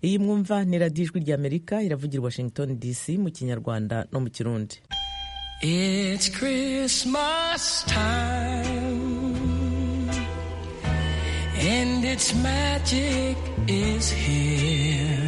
iyi mwumva ni radiyo ijwi ry'amerika iravugira washington dc mu kinyarwanda no mu kirundi It's Christmas time and its magic is here.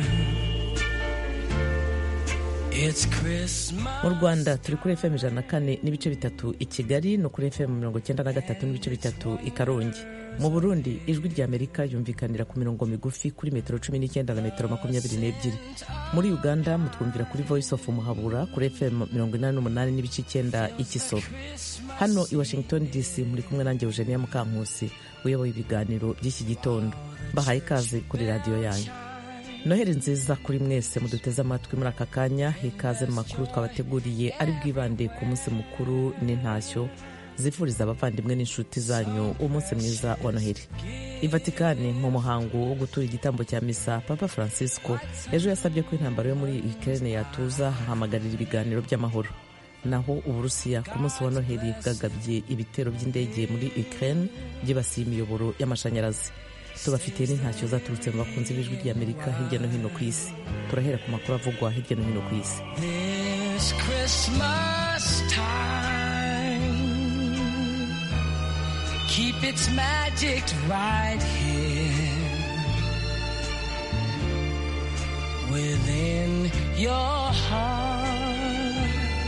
It's Christmas. mu rwanda turi kuri fm ijana na kane n'ibice bitatu i kigali no kuri fm mirongo icyenda na gatatu n'ibice bitatu i karongi mu burundi ijwi ry'amerika yumvikanira ku mirongo migufi kuri metero cumi n'icyenda na metero makumyabiri n'ebyiri muri uganda mutwumvira kuri voice of muhabura kuri fm mirongo inani n'umunani n'ibice icyenda i kisoro hano i washington dc muri kumwe nanjye eugenia mukankusi uyoboye ibiganiro by'iki gitondo bahaye ikaze kuri radiyo yanyu noheri nziza kuri mwese muduteze amatwi muri aka kanya ikaze mu makuru twabateguriye ari bwibande ku munsi mukuru n'intashyo zifuriza abavandimwe n'inshuti zanyu umunsi mwiza wa noheri i vatikani mu muhango wo gutura igitambo cya misa papa francisco ejo yasabye ko intambara yo muri ukraine yatuza hahamagarira ibiganiro by'amahoro naho uburusiya ku munsi wa noheri bwagabye ibitero by'indege muri ukraine byibasiye imiyoboro y'amashanyarazi tubafitiye n'intashyo zaturutse mu bakunzi b'ijwi ry'amerika hirya no hino ku isi turahera ku makuru avugwa hirya no hino ku isi This Christmas time, keep its magic right here within your heart.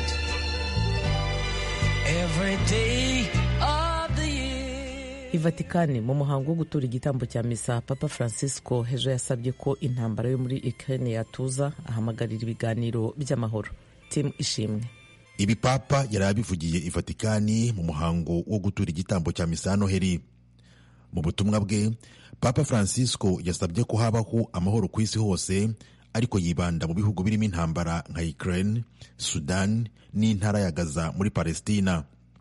Every day of the year. i vatikani mu muhango wo gutura igitambo cya misa papa francisco hejo yasabye ko intambara yo muri ukraine yatuza ahamagarira ibiganiro by'amahoro timu ishimwe ibi papa yari abivugiye i vatikani mu muhango wo gutura igitambo cya misa ya noheri mu butumwa bwe papa francisco yasabye ko habaho amahoro ku isi hose ariko yibanda mu bihugu birimo intambara nka ukraine sudan n'intara ya gaza muri palestina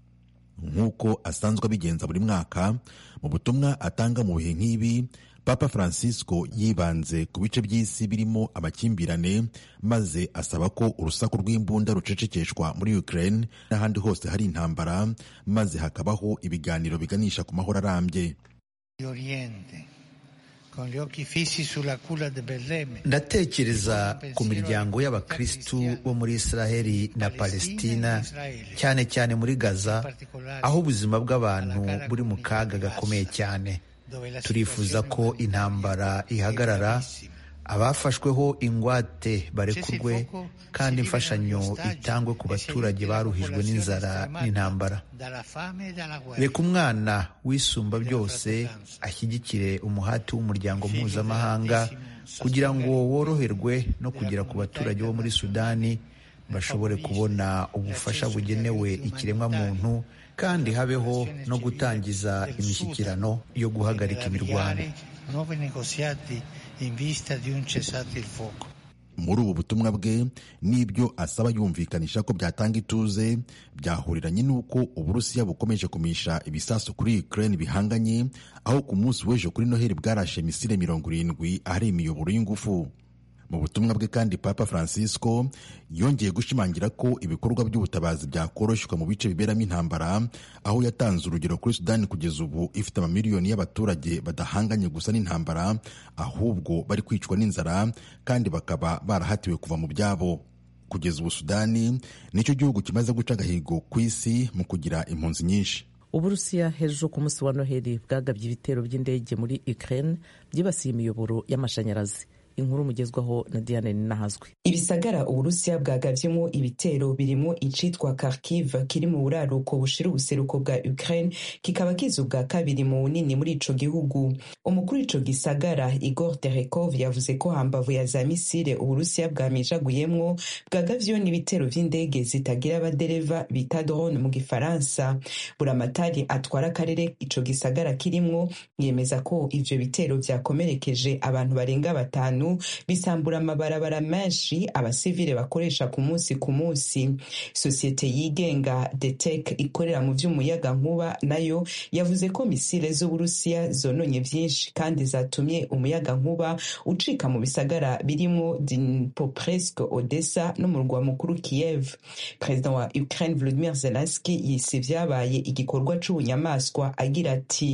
nk'uko asanzwe abigenza buri mwaka mu butumwa atanga mu bihe nk'ibi papa francisco yibanze ku bice by'isi birimo amakimbirane maze asaba ko urusaku rw'imbunda rucecekeshwa muri ukraine n'ahandi hose hari intambara maze hakabaho ibiganiro biganisha ku mahoro arambye di Oriente, con gli occhi fissi sulla culla di Betlemme. ndatekereza ku miryango y'abakristu bo muri israheli na palestina cyane cyane muri gaza aho ubuzima bw'abantu buri mu kaga gakomeye cyane turifuza ko intambara ihagarara abafashweho ingwate barekurwe kandi imfashanyo itangwe ku baturage baruhijwe n'inzara n'intambara Dalla fame e dalla guerra. reka umwana wisumba byose ashyigikire umuhati w'umuryango mpuzamahanga kugira ngo woroherwe no kugera ku baturage bo muri sudani bashobore kubona ubufasha bugenewe ikiremwamuntu kandi habeho no gutangiza imishyikirano yo guhagarika imirwano Nuovi negoziati in vista di un cessate il fuoco. muri ubu butumwa bwe n'ibyo asaba yumvikanisha ko byatanga ituze byahuriranye n'uko uburusiya bukomeje kumisha ibisasu kuri ukraine bihanganye aho ku munsi w'ejo kuri noheli bwarashe misile mirongo irindwi ahari imiyoboro y'ingufu mu butumwa bwe kandi papa francisco yongeye gushimangira ko ibikorwa by'ubutabazi byakoroshywa mu bice biberamo intambara aho yatanze urugero kuri sudani kugeza ubu ifite amamiliyoni y'abaturage badahanganye gusa n'intambara ahubwo bari kwicwa n'inzara kandi bakaba barahatiwe kuva mu byabo kugeza ubu sudani nicyo gihugu kimaze guca agahigo ku isi mu kugira impunzi nyinshi uburusiya hejuru ku munsi wa noheli bwagabye ibitero by'indege muri ukraine byibasiye imiyoboro y'amashanyarazi inkuru mugezwaho na diane ninahazwi ibisagara uburusiya bwagavyemo ibitero birimo icitwa kharkiv kiri mu buraruko bushira ubuseruko bwa ukraine kikaba kiza ubwa kabiri mu bunini muri ico gihugu umukuru w'ico gisagara igor terekov yavuze ko hambavu ya za misile uburusiya bwamijaguyemwo bwagavyeho n'ibitero vy'indege zitagira abadereva bita drone mu gifaransa buramatari atwara akarere ico gisagara kirimwo yemeza ko ivyo bitero vyakomerekeje abantu barenga batanu bisambura amabarabara menshi abasivile bakoresha ku munsi ku munsi sosiyete yigenga detek ikorera mu vy'umuyaga nkuba nayo yavuze ko misile z'uburusiya zononye vyinshi kandi zatumye umuyaga nkuba ucika mu bisagara birimwo dnipropetrovsk odessa n'umurwa mukuru kiev perezida wa ukraine volodimir zelenski yise vyabaye igikorwa c'ubunyamaswa agira ati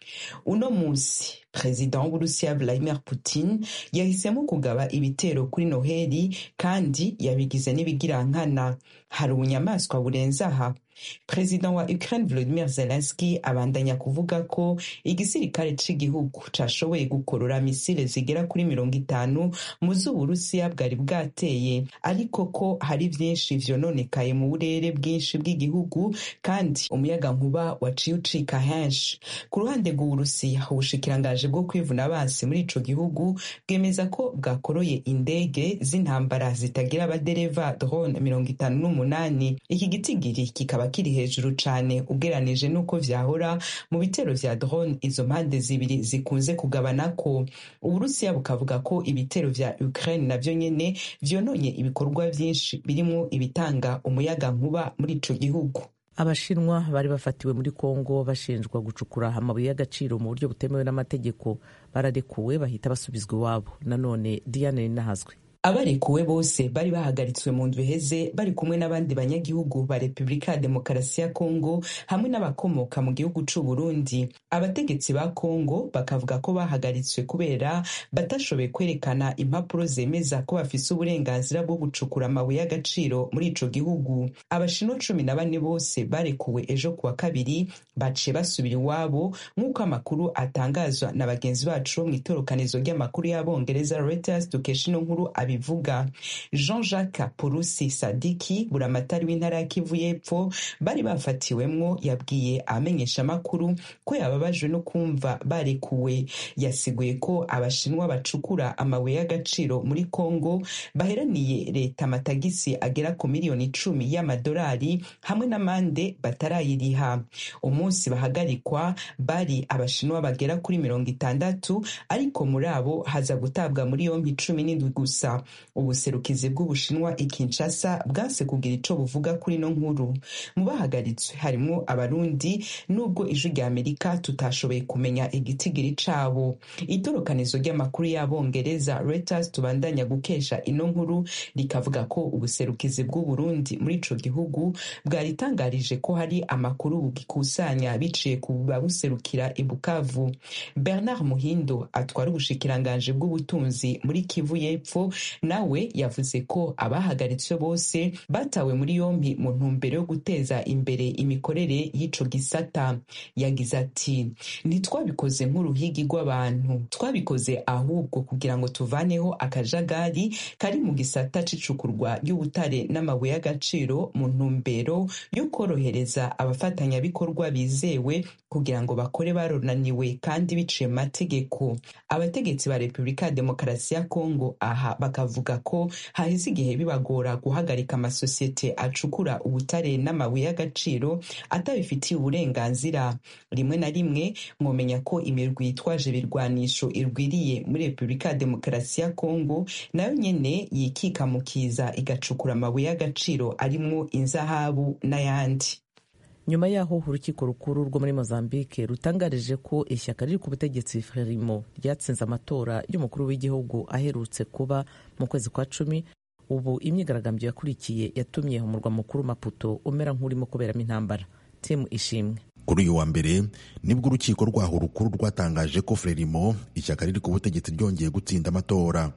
uno munsi perezida w'uburusiya vladimir putin yahisemo kugaba ibitero kuri noheli kandi yabigize n'ibigirankana hari ubunyamaswa burenze aha perezida wa ukraine volodimir zelenski abandanya kuvuga ko igisirikare c'igihugu cashoboye gukorora misile zigera kuri mirongo itanu mu z'uburusiya bwari bwateye ariko ko hari vyinshi vyononekaye mu burere bwinshi bw'igihugu kandi umuyaga nkuba waciye ucika henshi ku ruhande rw'uburusiya ubushikirangaje bwo kwivuna abansi muri ico gihugu bwemeza ko bwakoroye indege z'intambara zitagira abadereva drone mirongo itanu n'umunani iki gitigiri kikaba kiri hejuru cane ugeranije n'uko vyahora mu bitero vya drone izo mpande zibiri zikunze kugabanako uburusiya bukavuga ko ibitero vya ukraine navyo nyene vyononye ibikorwa vyinshi birimwo ibitanga umuyaga nkuba muri ico gihugu abashinwa bari bafatiwe muri kongo bashinjwa gucukura amabuye y'agaciro mu buryo butemewe n'amategeko bararekuwe bahita basubizwa iwabo nanone diane ninahazwe abarekuwe bose bari bahagaritswe mu ndwi iheze bari kumwe n'abandi banyagihugu ba repubulika ya demokarasi ya kongo hamwe n'abakomoka mu gihugu c'u burundi abategetsi ba kongo bakavuga ko bahagaritswe kubera batashoboye kwerekana impapuro zemeza ko bafise uburenganzira bwo gucukura amabuye y'agaciro muri ico gihugu abashinwa cumi na bane bose barekuwe ejo kuwa kabiri baciye basubira iwabo nk'uko amakuru atangazwa na bagenzi bacu bo mw'itorokanizo ry'amakuru y'abongereza reuters dukesha ino nkuru abivuga jean jacques purusi sadiki buramatari w'intara ya kivu y'epfo bari bafatiwemwo yabwiye abamenyesha amakuru ko yababajwe no kumva barekuwe yasiguye ko abashinwa bacukura amabuye y'agaciro muri congo baheraniye leta amatagisi agera ku miliyoni icumi y'amadolari hamwe n'amande batarayiriha umunsi bahagarikwa bari abashinwa bagera kuri mirongo itandatu ariko muri abo haza gutabwa muri yompi cumi n'indwi gusa ubuserukizi bw'ubushinwa i kinshasa bwanse kugira ico buvuga kuri ino nkuru mu bahagaritswe harimwo abarundi n'ubwo ijwi rya amerika tutashoboye kumenya igitigiri cabo itorokanizo ry'amakuru y'abongereza reuters tubandanya gukesha ino nkuru rikavuga ko ubuserukizi bw'uburundi muri ico gihugu bwaritangarije ko hari amakuru bugikusanya biciye ku babuserukira i bukavu bernard muhindo atwara ubushikiranganje bw'ubutunzi muri kivu y'epfo nawe yavuze ko abahagaritswe bose batawe muri yompi mu ntumbero yo guteza imbere imikorere y'ico gisata yagize ati ntitwabikoze nk'uruhigi rw'abantu twabikoze ahubwo kugira ngo tuvaneho akajagari kari mu gisata c'icukurwa ry'ubutare n'amabuye y'agaciro mu ntumbero yo korohereza abafatanyabikorwa bizewe kugira ngo bakore baronaniwe kandi biciye mu mategeko abategetsi ba repubulika ya demokarasi ya kongo aha bakavuga ko haheze igihe bibagora guhagarika amasosiyete acukura ubutare n'amabuye y'agaciro atabifitiye uburenganzira rimwe na rimwe mwomenya ko imirwi yitwaje ibirwanisho irwiriye muri repubulika ya demokarasi ya kongo nayo nyene yikikamukiza igacukura amabuye y'agaciro arimwo inzahabu n'ayandi nyuma y'aho urukiko rukuru rwo muri mozambique rutangarije ko ishyaka riri ku butegetsi frelimo ryatsinze amatora y'umukuru w'igihugu aherutse kuba mu kwezi kwa cumi ubu imyigaragambyo yakurikiye yatumye umurwa mukuru maputo umera nk'urimo kuberamo intambara timu ishimwe kuri uyu wa mbere nibwo urukiko rwaho rukuru rwatangaje ko frelimo ishyaka riri ku butegetsi ryongeye gutsinda amatora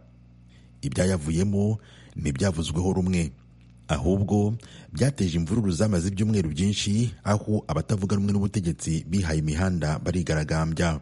ibyayavuyemo ntibyavuzweho rumwe ahubwo byateje imvururu zamaze ibyumweru byinshi aho abatavuga rumwe n'ubutegetsi bihaye imihanda barigaragambya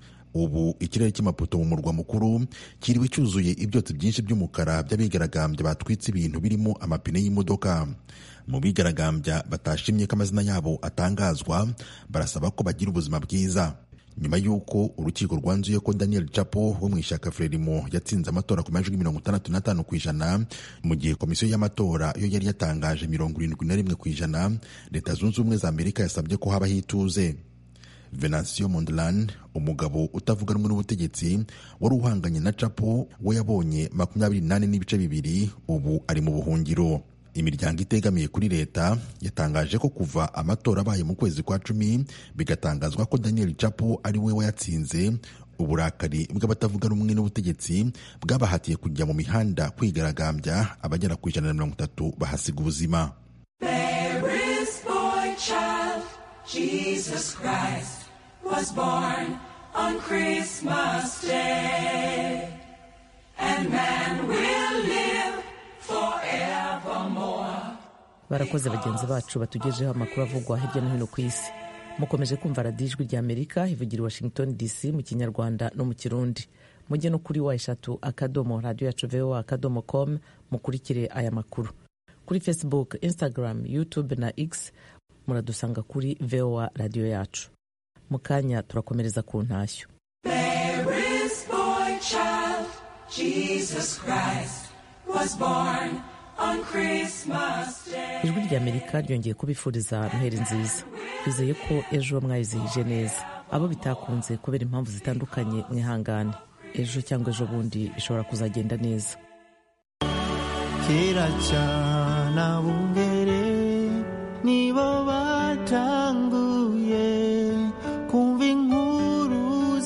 ubu ikirere cy'amapoto mu murwa mukuru kiriwe cyuzuye ibyotsi byinshi by'umukara by'abigaragambya batwitse ibintu birimo amapine y'imodoka mu bigaragambya batashimye ko amazina yabo atangazwa barasaba ko bagira ubuzima bwiza nyuma y'uko urukiko rwanzuye ko daniel chapo wo mu ishyaka frelimo yatsinze amatora ku majwi mirongo itandatu n'atanu ku ijana mu gihe komisiyo y'amatora yo yari yatangaje mirongo irindwi na rimwe ku ijana leta zunze ubumwe za amerika yasabye ko habaho ituze venancio mondlane umugabo utavuga rumwe n'ubutegetsi wari uhanganye na chapo we yabonye makumyabiri n'ane n'ibice bibiri ubu ari mu buhungiro imiryango itegamiye kuri leta yatangaje ko kuva amatora abaye mu kwezi kwa cumi bigatangazwa ko daniel chapo ari we wayatsinze uburakari bw'abatavuga rumwe n'ubutegetsi bwabahatiye kujya mu mihanda kwigaragambya abagera ku ijana na mirongo itatu bahasiga ubuzima Jesus Christ was born on Christmas Day. And man will live forevermore. barakoze bagenzi bacu batugejeho amakuru avugwa hirya no hino ku isi mukomeje kumva radiyo ijwi rya amerika ivugira i washington dc mu kinyarwanda no mu kirundi mujye no kuri wa eshatu akadomo radiyo yacu voa akadomo com mukurikire aya makuru kuri facebook instagram youtube na x muradusanga kuri voa radiyo yacu mu kanya turakomereza ku ntashyo Mary's boy child, Jesus Christ, was born on Christmas Day. ijwi rya amerika ryongeye kubifuriza noheri nziza twizeye ko ejo mwayizihije neza abo bitakunze kubera impamvu zitandukanye mwihangane ejo cyangwa ejo bundi bishobora kuzagenda neza kera cyane abungere nibo batanguye kumva inkuru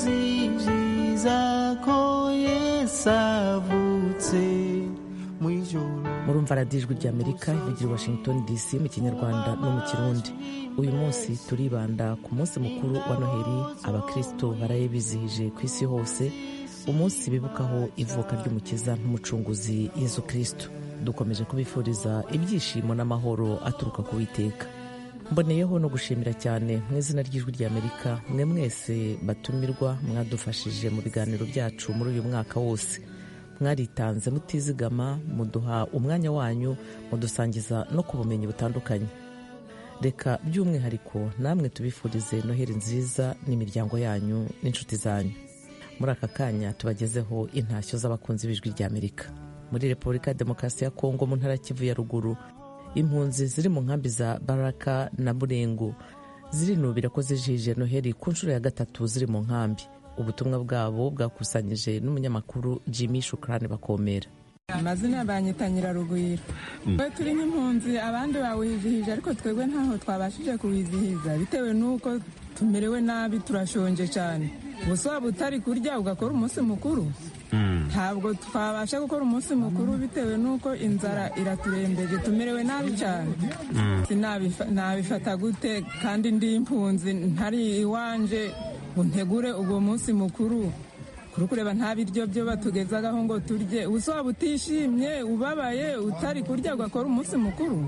zijiza ko yesu avutse mu ijoro murumva radiyo ijwi rya amerika ivugira i washington dc mu kinyarwanda no mu kirundi uyu munsi turibanda ku munsi mukuru wa noheli abakristo baraye bizihije ku isi hose umunsi bibukaho ivuka ry'umukiza n'umucunguzi yezu kristo dukomeje kubifuriza ibyishimo n'amahoro aturuka ku witeka mboneyeho no gushimira cyane mu izina ry'ijwi rya amerika mwe mwese batumirwa mwadufashije mu biganiro byacu muri uyu mwaka wose mwaritanze mutizigama muduha umwanya wanyu mudusangiza no ku bumenyi butandukanye reka by'umwihariko namwe tubifurize noheli nziza n'imiryango yanyu n'inshuti zanyu muri aka kanya tubagezeho intashyo z'abakunzi b'ijwi rya amerika muri repubulika ya demokarasi ya kongo mu ntara ya kivu ya ruguru impunzi ziri mu nkambi za baraka na burengo zirinubira ko zijihije noheli ku nshuro ya gatatu ziri mu nkambi ubutumwa bwabo bwakusanyije n'umunyamakuru jimmy shukrani bakomera amazina banyita nyirarugwiro twe turi nk'impunzi abandi bawizihije ariko twebwe ntaho twabashije kuwizihiza bitewe n'uko tumerewe nabi turashonje cyane gusa waba utari kurya ugakora umunsi mukuru ntabwo twabasha gukora umunsi mukuru bitewe n'uko inzara iraturembeje tumerewe nabi cyane Sinabifa- nabifata gute kandi ndi impunzi ntari iwanje ngo ntegure uwo munsi mukuru kuri kureba nta biryo byo batugezagaho ngo turye ubuso waba utishimye ubabaye utari kurya ugakora umunsi mukuru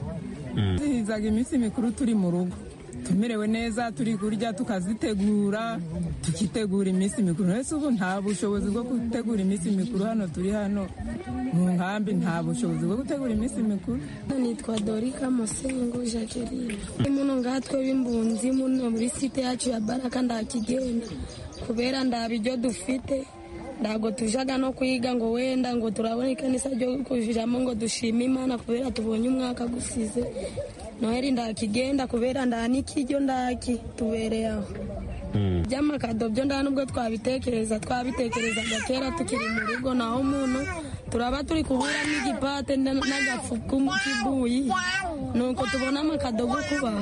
zihizaga iminsi mikuru turi mu rugo tumerewe neza turi kurya tukazitegura tukitegura iminsi mikuru ese ubu nta bushobozi bwo gutegura iminsi mikuru hano turi hano mu nkambi nta bushobozi bwo gutegura iminsi mikuru nitwa dorika musengo jacqueline muno ngatwe b'imbunzi muno muri site yacu ya baraka ndakigenda kubera ndaba ibyo dufite ntabwo tujaga no kwiga ngo wenda ngo turabona ikanisa ryo kujiramo ngo dushime imana kubera tubonye umwaka gusize noheli ndakigenda kubera nda n'ikiryo ndaki tubereye aho by'amakado byo nda nubwo twabitekereza twabitekerezaga kera tukiri mu rugo naho muno turaba turi kubura n'igipate na- n'agafu k'ibuyi nuko tubona amakado go kubaha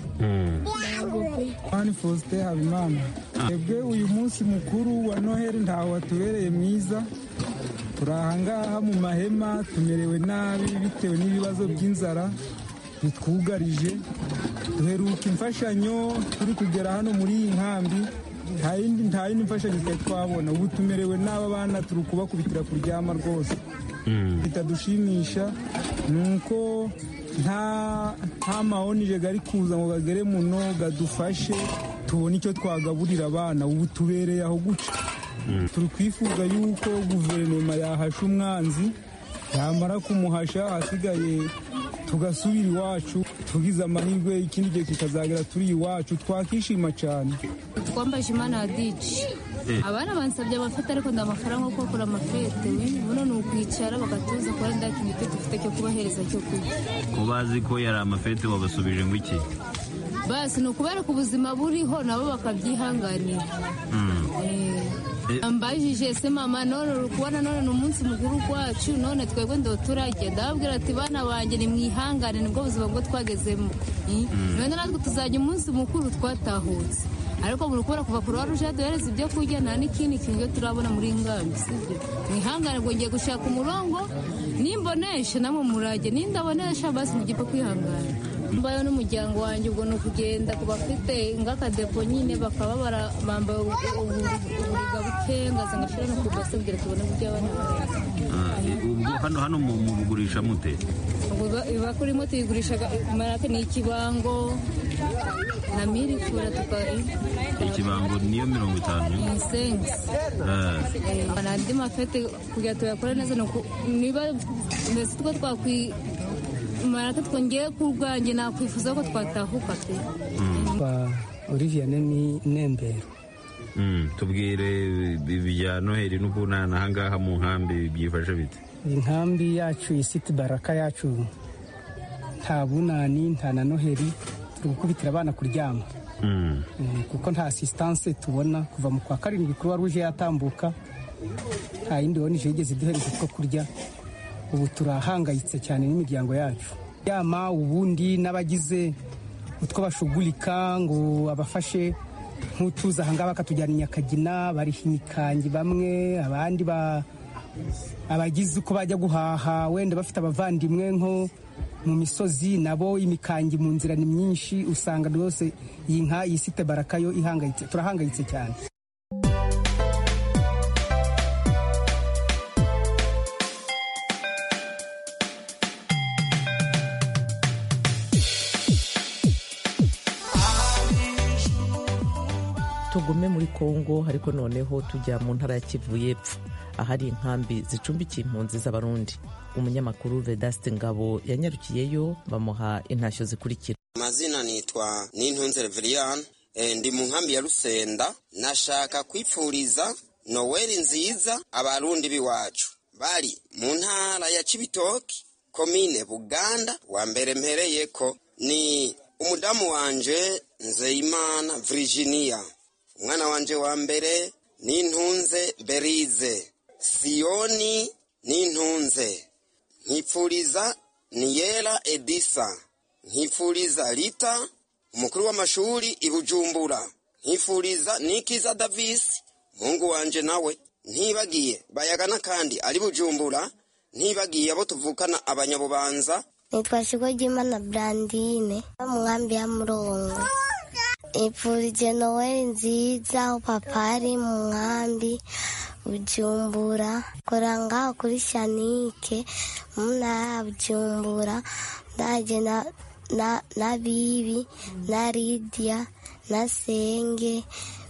Ntabwo pe. Mani Faustin Habimana twebwe uyu munsi mukuru wa noheli ntaho watubereye mwiza turi ahangaha mu mahema tumerewe nabi bitewe n'ibibazo by'inzara bitwugarije duheruka imfashanyo turi kugera hano muri iyi nkambi nta yindi nta yindi mfashanyo twari twabona ubu tumerewe nabi abana turi kubakubitira kuryama rwose bitadushimisha ni uko nta nta mahonije gari kuza ngo gagere muno gadufashe tubone icyo twagaburira abana ubu tubereye aho guca turi kwifuza yuko guverinoma yahasha umwanzi yamara kumuhasha ahasigaye tugasubira iwacu tugize amahirwe ikindi gihe kikazagera turi iwacu twakishima cyane twambaje imana ya dici abana bansabye amafete ariko nda amafaranga yo gukora amafete buno ni ukwicara bagatuza kuba nda kintu icyo dufite cyo kubahereza cyo kurya ko bazi ko yari amafete wabasubije ngo iki basi ni ukubereka ubuzima buriho nabo bakabyihanganira Eh, ambajije se mama none uri kubona none ni umunsi mukuru wacu none twebwe ndo turajya ndababwira ati bana banjye ni mwihangane nibwo buzima bwo twagezemo Eh, none natwe tuzajya umunsi mukuru twatahutse ariko muri kubera kuva ku ruhare uje duhereza ibyo kurya nta n'ikindi kintu cyo turabona muri ngambi sibyo mwihangane ngo ngiye gushaka umurongo nimbonesha namwe murajye nindabonesha basi mugipfe kwihangana mbayo n'umuryango wanjye ubwo ni ukugenda ku bafite ng'akadepo nyine bakaba bara- bambaye ubu- ubu- uburiga bukengaza ngashira no ku base kugira tubone uburyo abana bareza Ah, eh, ubwo hano hano mu- mubugurisha mute ubwo iba- iba kurimo tuyigurisha marake ni ikibango na mirifura tuka ikibango niyo mirongo itanu insengisi Ah, n'andi mafete kugira tuyakore neza ni uku niba mbese two twakwi marake twongeye ku bwanjye nakwifuza ko twatahuka pe kwa Olivier Nemi Nembero mm, tubwire ibya noheli n'ubunana ahangaha mu nkambi byifashe bite inkambi yacu isiti baraka yacu nta bunani nta na noheli turi gukubitira abana kuryama Mm. Eh, kuko nta asisitanse tubona kuva mu kwa karindwi kuruwa ruje yatambuka nta yindi bonije yigeze iduhereza utwo kurya ubu turahangayitse cyane n'imiryango yacu yama ubundi n'abagize utwo bashugurika ngo abafashe nk'utuza ahangaha bakatujyana i nyakagina bariha imikangi bamwe abandi ba abagize uko bajya guhaha wenda bafite abavandimwe nko mu misozi nabo imikangi mu nzira ni myinshi usanga rwose iyi nka iyi site baraka yo ihangayitse turahangayitse cyane tugume muri kongo ariko noneho tujya mu ntara ya kivu y'epfo ahari inkambi zicumbikiye impunzi z'abarundi umunyamakuru vedaste ngabo yanyarukiyeyo bamuha intashyo zikurikira amazina nitwa nintunze reveriyani ndi mu nkambi ya rusenda nashaka kwipfuriza noweli nziza abarundi b'iwacu bari mu ntara ya cibitoki komine buganda wa mbere mpereyeko ni umudamu wanje nzeyimana virginia umwana wanje wa mbere nintunze berize siyoni nintunze nkipfuriza niyera edisa nkifuriza rita umukuru w'amashuri i bujumbura nkifuriza nikiza davisi muhungu wanje nawe ntibagiye bayagana kandi ari bujumbura ntibagiye abo tuvukana abanyabubanza nitwa shigo ry'imana brandine mu nkambi ya murongo ipfurije noweli nziza aho papa ari mu nkambi bujumbura kora ngaho kuri shanike mu ntara ya bujumbura ndaje na na na bibi na lidiya na senge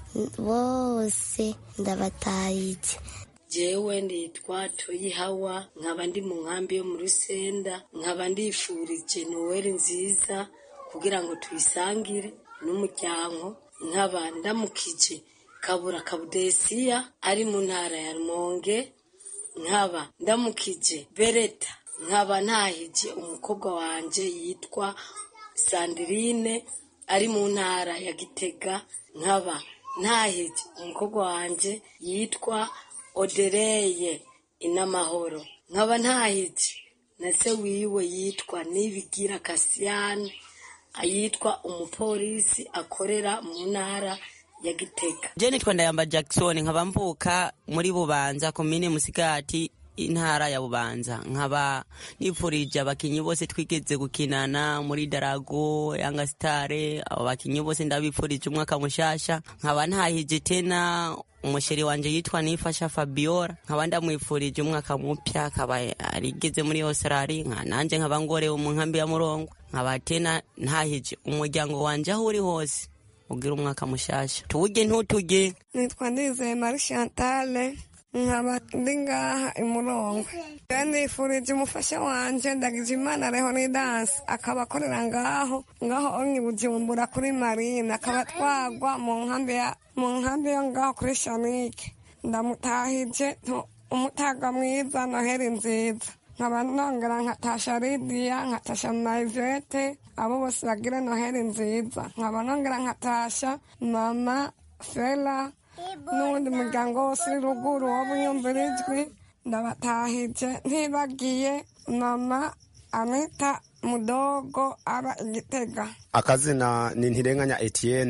bose ndabatayije jewe nditwa toyihawa nkaba ndi mu nkambi yo mu rusenda nkaba ndifurije noweli nziza kugira ngo tuyisangire n'umuryango nkaba ndamukije kabura kabudesiya ari mu ntara ya rumonge nkaba ndamukije bereta nkaba ntahije umukobwa wanje yitwa sandirine ari mu ntara ya gitega nkaba ntahije umukobwa wanje yitwa odereye inamahoro nkaba ntahije na se wiwe yitwa nibigira kasiyani yitwa umupolisi akorera mu ntara ya gitega je nitwa ndayamba jackson nkaba mvuka muri bubanza komine musigati intara ya bubanza nkaba nipfurije abakinyi bose twigeze gukinana muri darago yanga stare abo bakinyi bose ndabipfurije umwaka mushasha nkaba ntahije tena umusheri wanje yitwa nifasha fabiola nkaba ndamwipfurije umwaka mupya akaba arigeze muri australia nka nanje nkaba ngorewe mu nkambi ya murongo nkaba tena ntahije umuryango wanje aho uri hose ugira umwaka mushasha tuwurye ntuturye nitwa ndizeye mari chantale nkaba ndi ngaha imurongo nifurije umufasha wanje ndagije imana leonidas akaba akorera ngaho ngaho onye bujumbura kuri marine akaba twagwa mu nkambi ya mu nkambi yo ngaho kuri shanike ndamutahije umutaga mwiza noheri nziza nkaba nongera nkatasha lidiya nkatasha mayivete abo bose bagira noheri nziza nkaba nongera nkatasha mama fela n'uwundi muryango wose uri ruguru wo bunyumvira ijwi ndabatahije ntibagiye mama anita mudogo aba igitega akazina ni ntirenganya etienne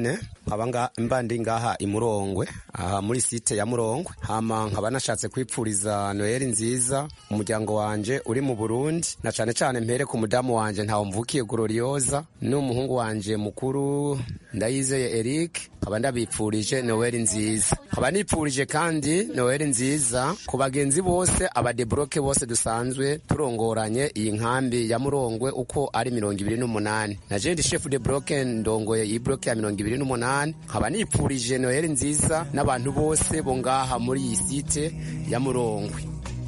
nkaba mba ndi ngaha i murongwe aha muri site ya murongwe hama nkaba nashatse kwipfuriza noheli nziza umuryango wanje uri mu burundi na cane cane mpere ku mudamu wanje ntawe mvukiye gororioza n'umuhungu wanje mukuru ndayizeye eric nkaba ndabipfurije noheli nziza nkaba nipfurije kandi noheli nziza ku bagenzi bose abadebroke bose dusanzwe turongoranye iyi nkambi ya murongwe uko ari mirongo ibiri n'umunani na jendi chef de bloke ndongoye iyi bloke ya mirongo ibiri n'umunani nkaba nipfurije noheli nziza n'abantu bose bo ngaha muri iyi site ya murongwe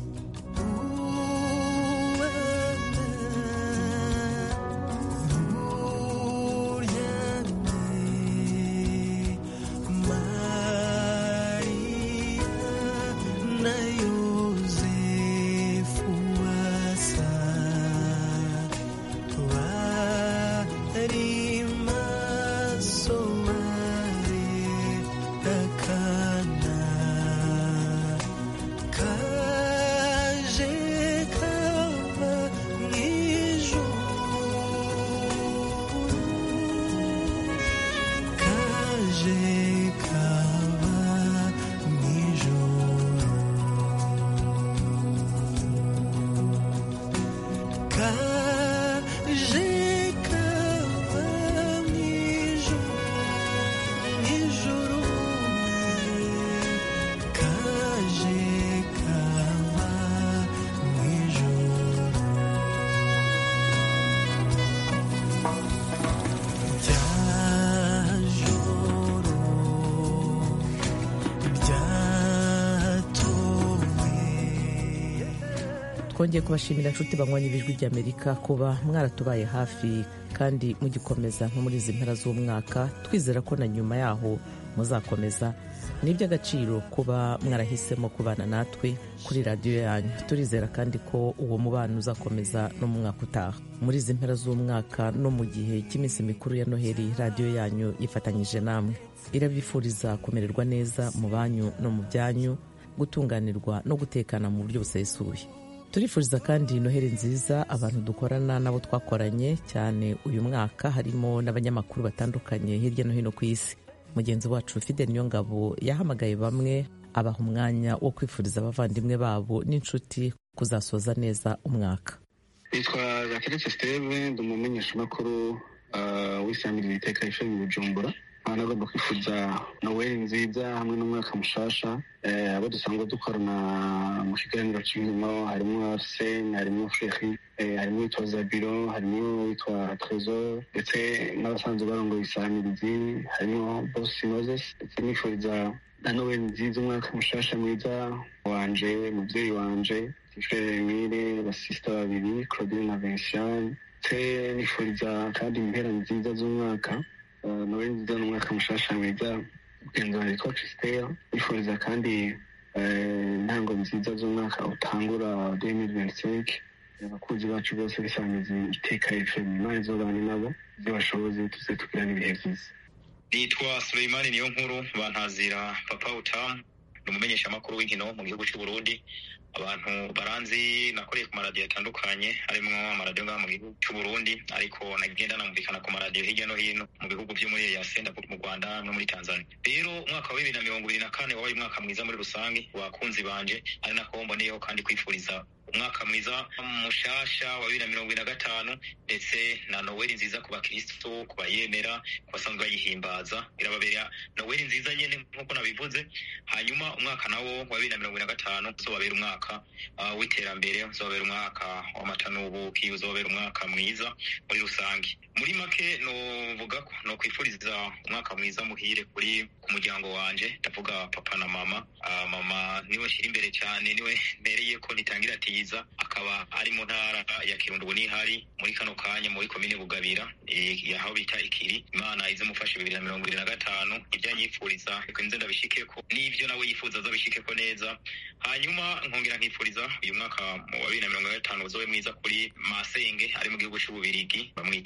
twongeye kubashimira inshuti banywanyi b'ijwi ry'amerika kuba mwaratubaye hafi kandi mugikomeza nko muri izi mpera z'umwaka twizera ko na nyuma yaho muzakomeza ni iby'agaciro kuba mwarahisemo kubana natwe kuri radiyo yanyu turizera kandi ko uwo mubano uzakomeza no mu mwaka utaha muri izi mpera z'umwaka no mu gihe cy'iminsi mikuru ya noheli radiyo yanyu yifatanyije namwe irabifuriza kumererwa neza mu banyu no mu byanyu gutunganirwa no gutekana mu buryo busesuye turifuriza kandi noheli nziza abantu dukorana n'abo twakoranye cyane uyu mwaka harimo n'abanyamakuru batandukanye hirya no hino ku isi mugenzi wacu fidel niyongabo yahamagaye bamwe abaha umwanya wo kwifuriza abavandimwe babo n'inshuti kuzasoza neza umwaka nitwa gateretse steve ndi umumenyeshamakuru uh, w'isangira iteka ishami bujumbura nkaba nagomba kwifuza noweli nziza hamwe n'umwaka mushasha abo dusanzwe dukorana mu kiganiro cy'inkino harimo arsene harimo feri harimo uwitwa zabiro harimo uwitwa tresor ndetse n'abasanzwe barongoye isanirizi harimo bosi moses ndetse nifuriza na noweli nziza umwaka mushasha mwiza wanje mubyeyi wanje tifere emile basisita babiri claudine na vinciane ndetse nifuriza kandi impera nziza z'umwaka noheli nziza n'umwaka mushasha mwiza mugenzi wanjye witwa christelle nifuriza kandi intango nziza z'umwaka utangura demiri venticinq abakunzi bacu bose bisangiza iteka fm imana izobane nabo ibyo bashoboze tuze tugirana ibihe byiza nitwa Suleimani niyo nkuru bantazira papa utamu ni umumenyeshamakuru w'inkino mu gihugu cy'u Burundi abantu baranzi nakoreye ku maradiyo atandukanye harimo amaradiyo ngaha mu gihugu cy'u Burundi ariko nagenda namvikana ku maradiyo hirya no hino mu bihugu byo muri yasenda mu Rwanda no muri Tanzania rero umwaka wa bibiri na mirongo ibiri na kane wabaye umwaka mwiza muri rusange wakunzi banje ari nako mboneyeho kandi kwifuriza umwaka mwiza mushasha wa bibiri na mirongo ibiri na gatanu ndetse na noweli nziza ku bakristo ku bayemera ku basanzwe bayihimbaza irababera noweli nziza nyene nk'uko nabivuze hanyuma umwaka nawo wa bibiri na mirongo ibiri na gatanu uzobabera umwaka uh, w'iterambere uzobabera umwaka w'amatanubuki uzobabera umwaka mwiza muri rusange muri make novuga ko no kwifuriza umwaka mwiza muhire kuri ku muryango wanje ndavuga papa na mama uh, mama niwe nshyira imbere cyane niwe mbereye ko nitangira ati bwiza akaba ari mu ntara ya kirundo ubu nihari muri kano kanya muri komine bugabira aho bita ikiri imana izimufashe bibiri na mirongo ibiri na gatanu ibyo anyifuriza reka nze ndabishikeko n'ibyo nawe yifuza azabishikeko neza hanyuma nkongera nkifuriza uyu mwaka wa bibiri na mirongo gatanu uzobe mwiza kuri masenge ari mu gihugu c'ububirigi bamwita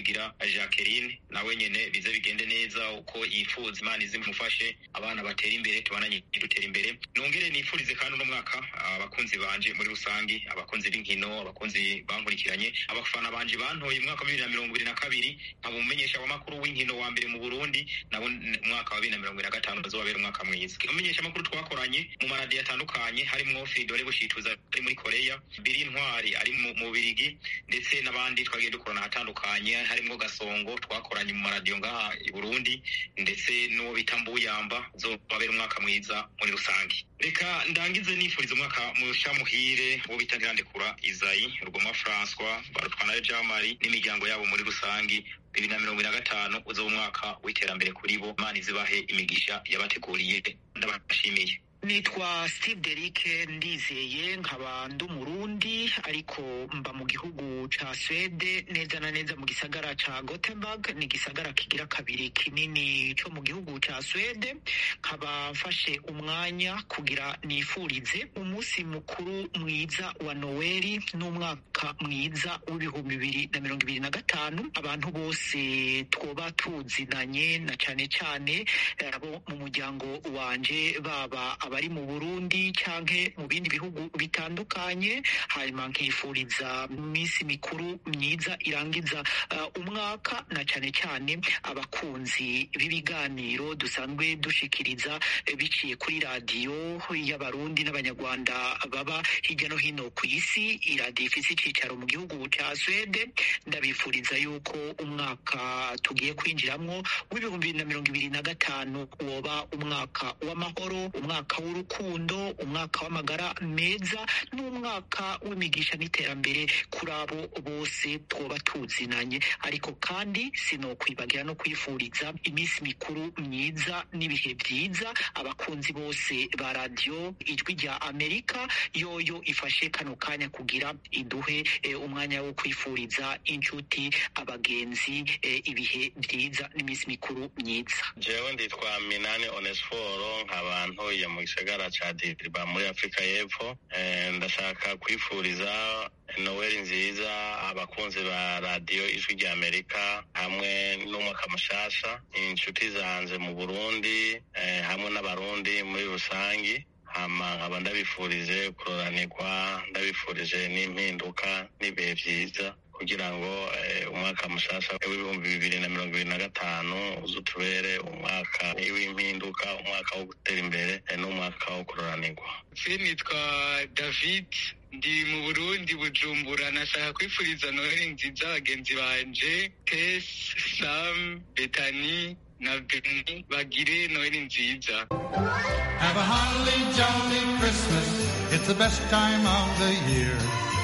nizigira jacqueline nawe nyene bize bigende neza uko yifuza imana izimufashe abana batera imbere tubananye dutera imbere nongere nifurize kandi uno mwaka abakunzi banje muri rusangi abakunzi b'inkino abakunzi bankurikiranye abafana banje bantoye umwaka wa bibiri na mirongo ibiri na kabiri nkaba umumenyesha w'amakuru w'inkino wa mbere mu burundi nabo umwaka wa bibiri na mirongo ibiri na gatanu bazobabera umwaka mwiza umumenyesha amakuru twakoranye mu maradiyo atandukanye harimo fidore bushituza ari muri koreya biri ntwari ari mu mu birigi ndetse n'abandi twagiye dukorana ahatandukanye harimo gasongo twakoranye mu maradiyo ngaha i burundi ndetse n'uwo bita mbuyamba zobabera umwaka mwiza muri rusange reka ndangize nifuriza umwaka musha muhire uwo bita ntirandekura izayi rugoma françois barutwana jamari n'imiryango yabo muri rusange bibiri na mirongo ine na gatanu uzoba umwaka w'iterambere kuri bo imana izibahe imigisha yabateguriye ndabashimiye nitwa steve derike ndizeye nkaba ndi umurundi ariko mba mu gihugu ca swede neza na neza mu gisagara ca gothenburg ni igisagara kigira kabiri kinini co mu gihugu ca swede nkaba mfashe umwanya kugira nifurize umunsi mukuru mwiza wa noweli n'umwaka mwiza w'ibihumbi bibiri na mirongo ibiri na gatanu abantu bose twoba tuzinanye na cane cane abo mu muryango wanje baba abari mu burundi canke mu bindi bihugu bitandukanye hanyuma nkifuriza iminsi mikuru myiza irangiza uh, umwaka na cane cane abakunzi b'ibiganiro dusanzwe dushikiriza eh, biciye kuri radiyo y'abarundi n'abanyarwanda baba hirya no hino ku isi iradiyo ifise icicaro mu gihugu ca swede ndabifuriza yuko umwaka tugiye kwinjiramwo w'ibihumbi bibiri na mirongo ibiri na gatanu woba umwaka w'amahoro umwaka w'urukundo umwaka w'amagara meza n'umwaka w'imigisha n'iterambere kuri abo bose twoba tuzinanye ariko kandi sinokwibagira no kwifuriza iminsi mikuru myiza n'ibihe byiza abakunzi bose ba radiyo ijwi rya amerika yoyo ifashe kano kanya kugira iduhe eh, umwanya wo kwifuriza inshuti abagenzi eh, ibihe byiza n'iminsi mikuru myiza jewe nditwa minani onesforo nkaba ntuye mu gisagara ca diriba muri afurika y'epfo Eh, ndashaka kwifuriza noweli nziza abakunzi ba radiyo ijwi rya amerika hamwe n'umwaka mushasha inshuti zanje mu burundi eh, hamwe n'abarundi muri rusangi hama nkaba ndabifurije kuroranirwa ndabifurije n'impinduka n'ibihe vyiza kugira ngo eh, umwaka mushasha w'ibihumbi bibiri na mirongo ibiri na gatanu uzutubere umwaka w'impinduka umwaka wo gutera imbere eh, n'umwaka wo kuroranirwa se nitwa david ndi mu burundi bujumbura nashaka kwifuriza noheli nziza bagenzi banje tes sam betani na beni bagire noheli nziza Have a holly jolly Christmas. It's the best time of the year.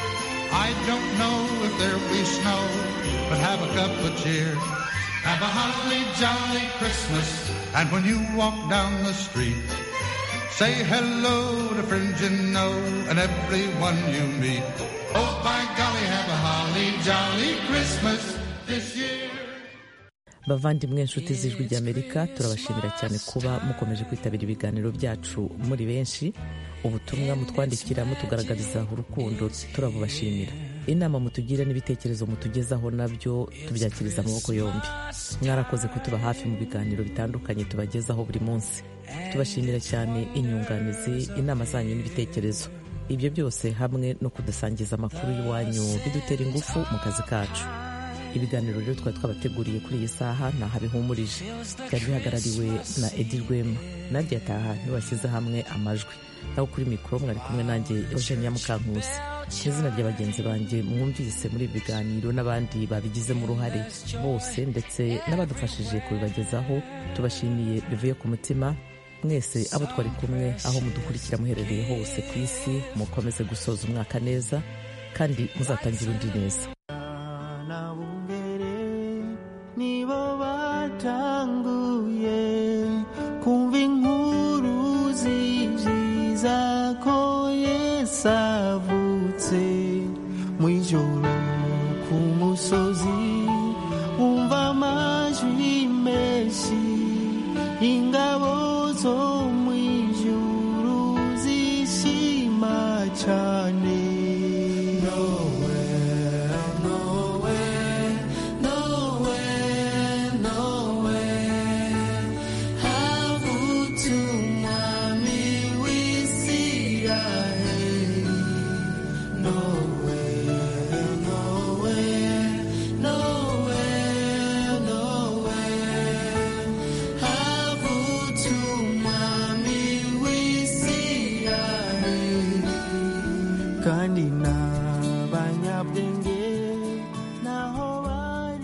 I don't know if there'll be snow, but have a cup of cheer. Have a holly jolly Christmas. And when you walk down the street, say hello to friends you know and everyone you meet. Oh, by golly, have a holly jolly Christmas this year. bavandimwe inshuti z'ijwi ry'amerika turabashimira cyane kuba mukomeje kwitabira ibiganiro byacu muri benshi ubutumwa mutwandikira mutugaragariza urukundo turabubashimira inama mutugira n'ibitekerezo mutugezaho nabyo tubyakiriza amaboko yombi mwarakoze kutuba hafi mu biganiro bitandukanye tubagezaho buri munsi tubashimira cyane inyunganizi inama zanyu n'ibitekerezo ibyo byose hamwe no kudusangiza amakuru y'iwanyu bidutera ingufu mu kazi kacu ibiganiro rero twari twabateguriye kuri iyi saha ntaho bihumurije byari bihagarariwe na edi rwema nadia taha niwashyize hamwe amajwi naho kuri mikoro mwari kumwe nanjye eugenia mukankusi mu izina rya bagenzi banjye mwumvise muri ibi biganiro n'abandi babigizemo uruhare bose ndetse n'abadufashije kubibagezaho tubashimiye bivuye ku mutima mwese abo twari kumwe aho mudukurikira muherereye hose ku isi mukomeze gusoza umwaka neza kandi muzatangire undi neza nibo batanguye kumva inkuru z'ibyiza ko yesu avutse mu ijoro ku musozi wumva amajwi menshi ingabo